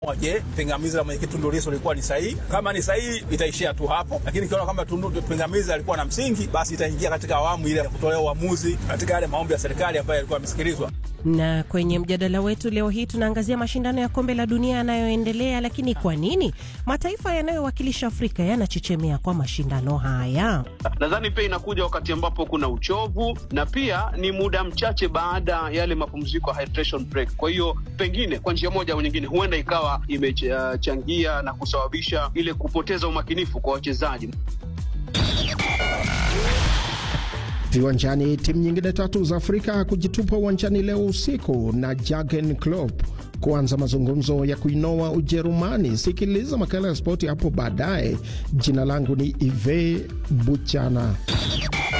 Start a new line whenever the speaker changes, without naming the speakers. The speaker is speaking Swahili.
Je, pingamizi la mwenyekiti Tundu Lissu lilikuwa ni sahihi? Kama ni sahihi, itaishia tu hapo, lakini ikiona kwamba pingamizi alikuwa na msingi, basi itaingia katika awamu ile ya kutolea uamuzi katika yale maombi ya serikali ambayo yalikuwa yamesikilizwa.
Na kwenye mjadala wetu leo hii tunaangazia mashindano ya kombe la dunia yanayoendelea, lakini kwa nini mataifa yanayowakilisha Afrika yanachechemea kwa mashindano haya?
Nadhani pia inakuja wakati ambapo kuna uchovu na pia ni muda mchache baada ya yale mapumziko ya hydration break. Kwa hiyo pengine kwa njia moja au nyingine, huenda ikawa imechangia na kusababisha ile kupoteza umakinifu kwa wachezaji.
Viwanjani, timu nyingine tatu za Afrika kujitupa uwanjani leo usiku na Jurgen Klopp kuanza mazungumzo ya kuinoa Ujerumani. Sikiliza makala ya spoti hapo baadaye. Jina langu ni Ive Buchana.